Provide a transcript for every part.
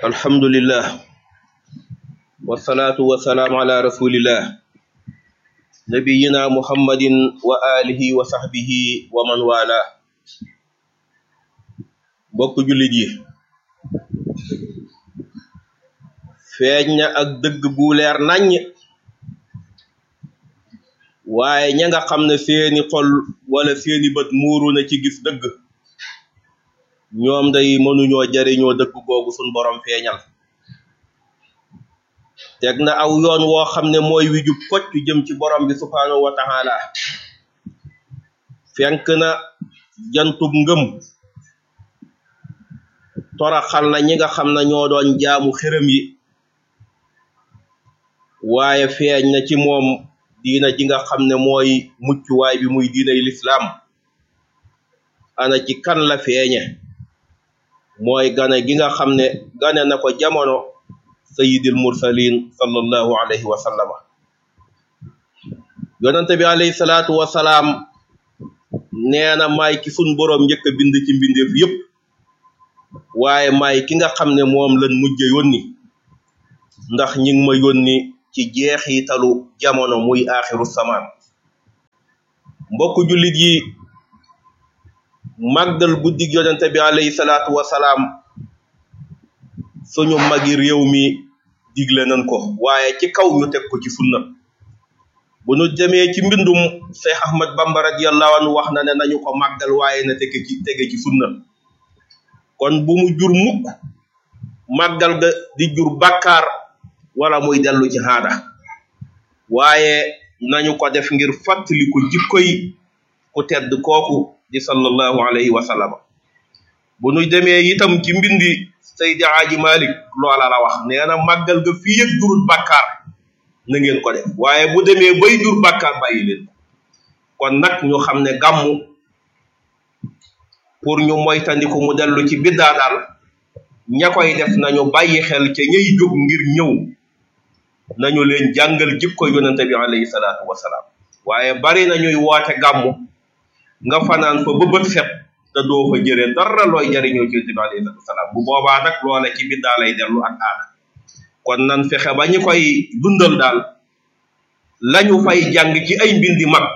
alhamdulillah wasalaatu wasalaamu ala rasulillah nabiyina muhammadin wa alihi wa sahbihi wa man wala bokk jullit yi feeñ na ak dëgg bu leer naññ waaye ña nga xam ne seeni xol wala seeni bët muuru na ci gis dëgg ñoom day mënuñoo jariñoo dëgg googu suñ borom feeñal teg na aw yoon woo xam ne mooy wi jub kocc jëm ci borom bi subhaanahu wa taala fenk na jantub ngëm toraxal na ñi nga xam ne ñoo doon jaamu xërëm yi waaye feeñ na ci moom diina ji nga xam ne mooy muccuwaay bi muy diinay lislaam ana ci kan la feeñe mooy gane gi nga xam ne gane na ko jamono sayidil mursalin sallallahu alayhi wa sallama yonente bi alayhi salaatu wasalaam nee na maay ki sun boroom njëkk a bind ci mbindeef yépp waaye maay ki nga xam ne moom lan mujje yónni ndax ñi ngi ma yónni ci jeexitalu jamono muy aaxiru samaan mbokk jullit yi màggal guddig yonente bi alayhi salaatu wasalaam suñu magi réew mi digle nañ ko waaye ci kaw ñu teg ko ci sunna bu ñu demee ci mbindum Cheikh Ahmad Bamba radiyallahu anhu wax na ne nañu ko màggal waaye na tege ci tege ci sunna kon bu mu jur mukk màggal ga di jur bàkkaar wala muy dellu ci haada waaye nañu ko def ngir fàttali ko jikkoy ku tedd kooku di sallallahu alayhi wa sallam bu ñu demee itam ci mbindi Seydi Aji Malik loola la wax nee na màggal ga fii yëg jurut bàkkaar na ngeen ko def waaye bu demee bay jur bàkkaar bàyyi leen kon nag ñu xam ne gàmmu pour ñu moytandiku mu dellu ci biddaa daal ña koy def nañu bàyyi xel ca ñay jóg ngir ñëw nañu leen jàngal jikko yonente bi alayhi salaatu wasalaam waaye bari na ñuy woote gàmmu nga fanaan fa ba bët set te doo fa jëlee dara looy jariñoo ci yonente bi alayhi salaatu wasalaam bu boobaa nag loola ci biddaa lay dellu ak aada kon nan fexe ba ñu koy dundal daal lañu fay jàng ci ay mbindi mag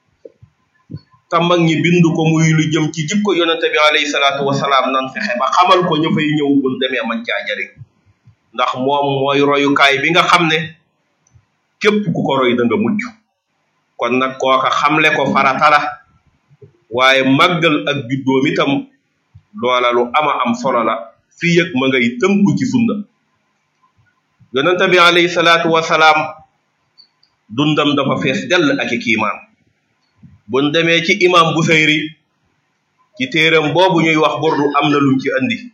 te mag ñi bind ko muy lu jëm ci jikko yonente bi alayhi salaatu wasalaam nan fexe ba xamal ko ñu fay ñëw buñ demee man caa jariñ ndax moom mooy royukaay bi nga xam ne képp ku ko roy da nga mucc kon nag kooka xamle ko farata la waaye màggal ak juddoom itam loola lu ama am solo la fii yëg ma ngay tënku ci sunna yonente bi alayhi salaatu wasalaam dundam dafa fees dell ak i kiimaan buñ demee ci imam Busayri ci téeram boobu ñuy wax burdu am na lum ci andi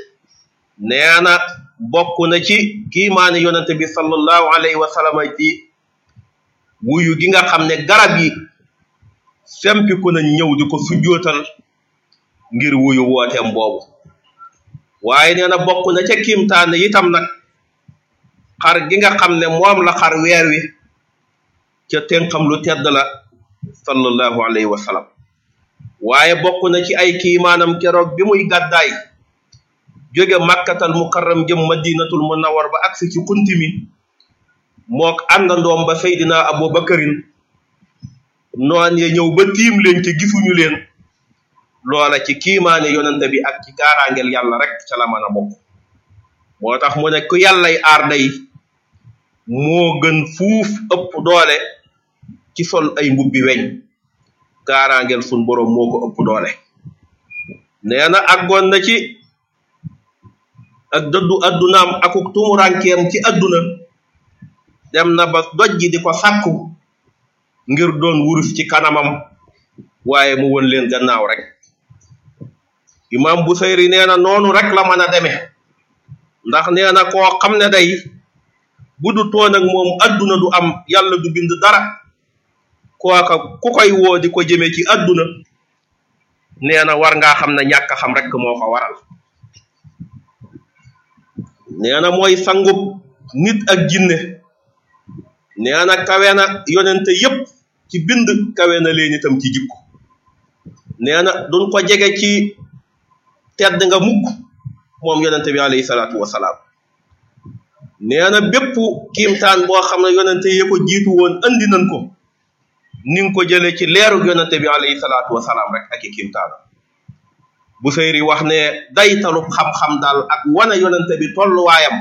nee na bokk na ci kiimaani yonente bi sallallahu alayhi wa sallam ci wuyu gi nga xam ne garab yi sempiku nañ ñëw di ko sujjootal ngir wuyu wooteem boobu waaye nee na bokk na ca kiimtaane itam nag xar gi nga xam ne moom la xar weer wi ca tenxam lu tedd la sallallahu alayhi wa sallam waaye bokk na ci ay kiimaanam keroog bi muy gàddaay jóge makkatal mukarram jëm madinatul munawwar ba agsi ci kunti mi mook àndandoom ba seydina abu bakarin noon ya ñëw ba tiim leen te gisuñu leen loola ci kiimaane yonente bi ak ci gaaraangel yàlla rek ca la mën a bokk moo tax mu ne ku yàllay aar day moo gën fuuf ëpp doole ci sol ay mbubbi weñ gaaraangel sun boroom moo ko ëpp doole nee na àggoon na ci ak dëddu addunaam akuk tumurankeem ci adduna dem na ba dojji di ko sàkku ngir doon wurus ci kanamam waaye mu won leen gannaaw rek imam Busayri nee na noonu rek la mën a demee ndax nee na koo xam ne day bu du toon ak moom adduna du am yàlla du bind dara kooka ku koy woo di ko jëmee ci adduna nee na war ngaa xam ne ñàkk a xam rek moo ko waral nee na mooy sangub nit ak jinne nee na kawe na yonente yépp ci bind kawe na leen itam ci jikko nee na duñ ko jege ci tedd nga mukk moom yonente bi alayhi salaatu wasalaam nee na bépp kiimtaan boo xam ne yonente yi ko jiitu woon andi nañ ko ni nga ko jëlee ci leeru yonente bi alayhi salaatu wasalaam rek ak i kiimtaan bu seyri wax ne daytalu xam-xam daal ak wane yonente bi tolluwaayam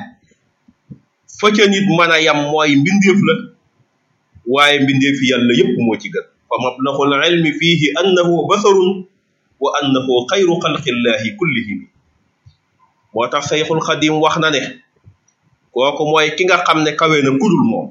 fa ca nit mën a yam mooy mbindeef la waaye mbindeef yàlla yépp moo ci gën fa mablaxul ilmi fiihi annahu basarun wa annahu xayru xalqillahi kullihim moo tax sayxul xadim wax na ne kooku mooy ki nga xam ne kawe na kudul moom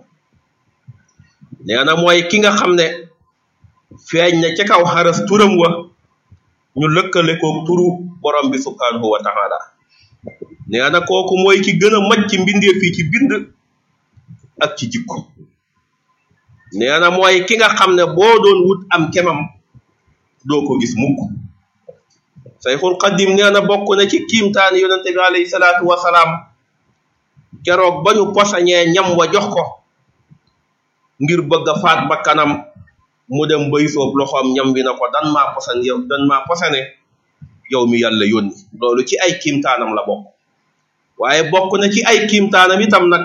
nee na mooy ki nga xam ne feeñ na ca kaw xaras turam wa ñu lëkkale ko turu borom bi subhanahu wa taala nee na kooku mooy ki gën a maj ci mbindeef yi ci bind ak ci jikko nee na mooy ki nga xam ne boo doon wut am kemam doo ko gis mukk sayxul xadim nee na bokk na ci kiimtaani yonente bi alayhi salaatu wasalaam keroog ba ñu posañee ñam wa jox ko ngir bëgg a faat ba kanam mu dem bay soob loxoom ñam bi na ko dan maa posan yow dan maa posane yow mi yàlla yónni loolu ci ay kiimtaanam la bokk waaye bokk na ci ay kiimtaanam itam nag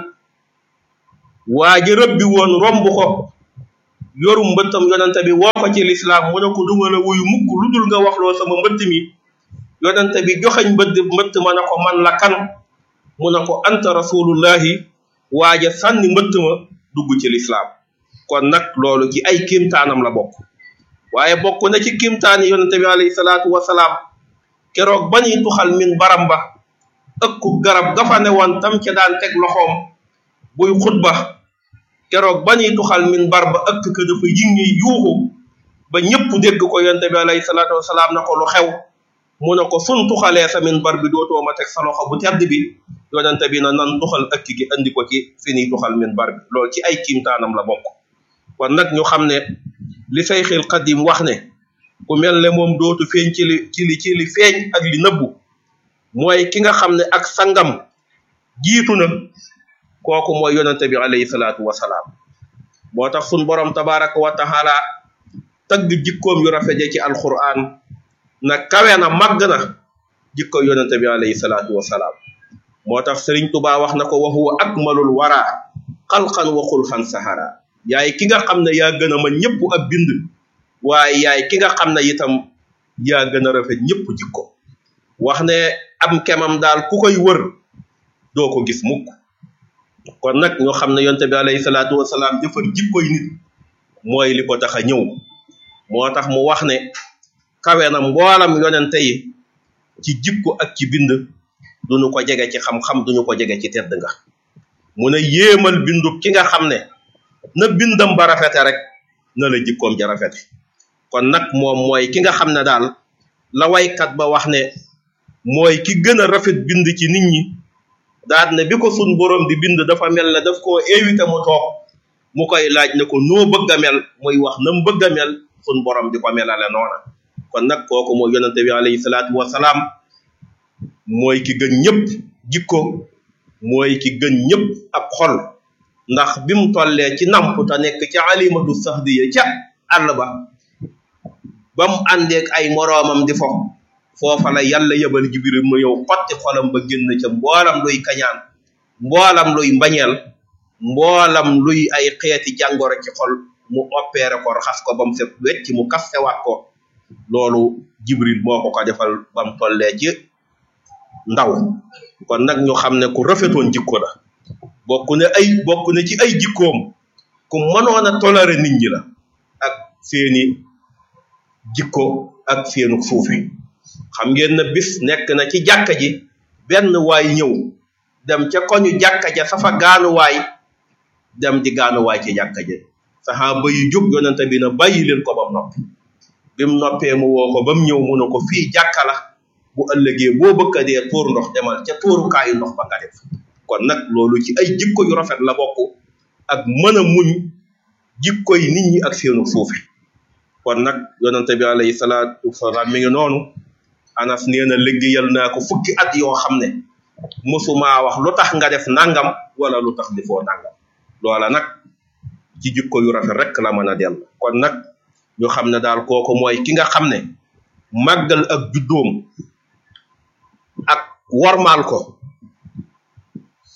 waa ji rëbbi woon romb ko yoru mbëttam yonente bi woo ko ci lislaam mu ne ko duma la wuyu mukk lu dul nga waxloo sama mbëtt mi yonente bi joxañ mbëtt mbëtt ma ne ko man la kan mu ne ko anta rasulullahi waaja sànni mbëtt ma dugg ci lislaam kon nag loolu ci ay kiimtaanam la bokk waaye bokk na ci kiimtaani yonente bi alayhi salaatu wasalaam keroog ba ñuy tuxal min baram ba ëkku garab gafa ne woon tam ca daan teg loxoom buy xutba keroog ba ñuy tuxal min bar ba ëkk ka dafa yingi yuuxu ba ñëpp dégg ko yonente bi alayhi salaatu wasalaam na ko lu xew mu ne ko sun tuxalee sa min bar bi dootoo ma teg sa loxo bu tedd bi yonente bi na nan tuxal ëkk gi andi ko ci fi ñuy tuxal min bar bi loolu ci ay kiimtaanam la bokk kon nag ñu xam ne li sayxil xadim wax ne ku mel ne moom dootu feeñ ci li ci li ci li feeñ ak li nëbbu mooy ki nga xam ne ak sangam jiitu na kooku mooy yonente bi alayhi salaatu wasalaam moo tax sun borom tabaraka wa taala tagg jikkoom yu rafete ci alquran na kawe na màgg na jikko yonente bi alayhi salaatu wasalaam moo tax sëriñ tubaa wax na ko wa huwa akmalul wara xalqan wa xulxan sahara yaay ki nga xam ne yaa gën a mën ñëpp ab bind waaye yaay ki nga xam ne itam yaa gën a rafet ñëpp jikko wax ne am kemam daal ku koy wër doo ko gis mukk kon nag ñoo xam ne yonte bi alayhi salaatu wasalaam jëfar jikkoy nit mooy li ko tax a ñëw moo tax mu wax ne kawe na mboolam yonente yi ci jikko ak ci bind duñu ko jege ci xam-xam duñu ko jege ci tedd nga mu ne yéemal bindu ki nga xam ne na bindam ba rafete rek na la jikkoom ja rafete kon nag moom mooy ki nga xam ne daal la waykat ba wax ne mooy ki gën a rafet bind ci nit ñi daal ne bi ko sun borom di bind dafa mel ne daf koo évité mu toog mu koy laaj ne ko noo bëgg a mel muy wax na mu bëgg a mel sun borom di ko melale noona kon nag kooku mooy yonente bi alayhi salaatu wasalaam mooy ki gën ñëpp jikko mooy ki gën ñëpp ab xol ndax bi mu tollee ci namp te nekk ci alimatu sahdiya ca àll ba ba mu àndeek ay moroomam di fo foofa la yàlla yebal jibril mu yow xotti xolam ba génn ca mboolam luy kañaan mboolam luy mbañeel mboolam luy ay xeeti jàngoro ci xol mu opéré ko raxas ko ba mu set wecc mu kastewaat ko loolu jibril moo ko ko defal ba mu tollee ci ndaw kon nag ñu xam ne ku rafetoon jikko la bokk ne ay bokk ne ci ay jikkoom ku mënoon a toléré nit ñi la ak seeni jikko ak seenu suufi xam ngeen na bis nekk na ci jàkka ji benn waay ñëw dem ca koñu jàkka ja safa gaanuwaay dem di gaanuwaay ci jàkka ja saxaaba yi jóg yonente bi na bàyyi leen ko bam noppi bi mu noppee mu woo ko ba mu ñëw mu ne ko fii jàkka la bu ëllëgee boo bëgg a dee tuur ndox demal ca tuurukaayu ndox ba nga def kon nag loolu ci ay jikko yu rafet la bokk ak mën a muñ jikko yi nit ñi ak seenu suufi kon nag yonente bi alayhi salaatu wasalaam mi ngi noonu anas nee na liggéeyal naa ko fukki at yoo xam ne mosumaa wax lu tax nga def nangam wala lu tax defoo nangam loola nag ci jikko yu rafet rek la mën a dell kon nag ñu xam ne daal kooku mooy ki nga xam ne màggal ak juddoom ak wormaal ko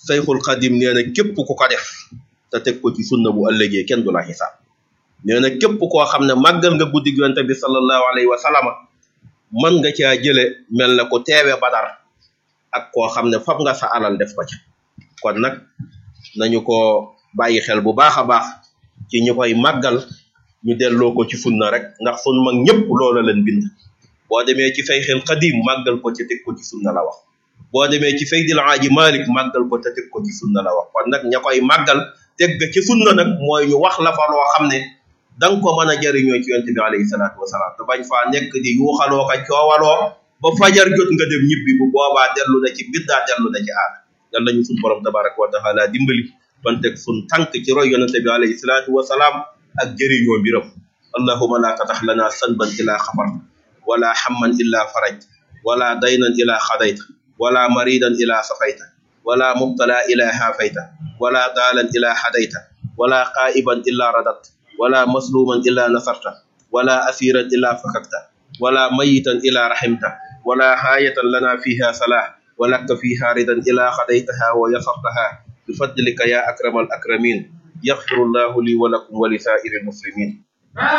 sayxul xadim nee na képp ku ko def te teg ko ci sunna bu ëllëgee kenn du la xisaab nee na képp koo xam ne màggal nga guddi yonent bi sallallahu alayhi wa sallama mën nga caa jële mel na ko teewe badar ak koo xam ne fab nga sa alal def ko ca kon nag nañu ko bàyyi xel bu baax a baax ci ñu koy màggal ñu delloo ko ci sunna rek ndax sun mag ñëpp loola leen bind boo demee ci sayxil xadim màggal ko ci teg ko ci sunna la wax boo demee ci Seydil Aaji Malik màggal ko te teg ko ci sunna la wax kon nag ña koy màggal teg ga ci sunna nag mooy ñu wax la fa loo xam ne da nga ko mën a jëriñoo ci yonent bi alayhi salaatu wasalaam te bañ faa nekk di yuuxaloo ka coowaloo ba fajar jot nga dem ñibbi bu boobaa dellu na ci biddaa dellu na ci aada yal nañu suñ borom tabaraka wa taala dimbali ban teg sun tànk ci roy yonent bi alayhi salaatu wasalaam ak jëriñoo mbiram allahuma la tatax lana sanban ila xafar wala hamman illa faraj wala daynan ila xadayta ولا مريدا إلى صفيت ولا مبتلى إلى هافيت ولا ضالا إلى حديت ولا قائبا إلا رددت ولا مسلوما إلا نصرت ولا أسيرا إلا فككت ولا ميتا إلا رحمت ولا حاية لنا فيها صلاح ولك فيها ردا إلا خديتها ويسرتها بفضلك يا أكرم الأكرمين يغفر الله لي ولكم ولسائر المسلمين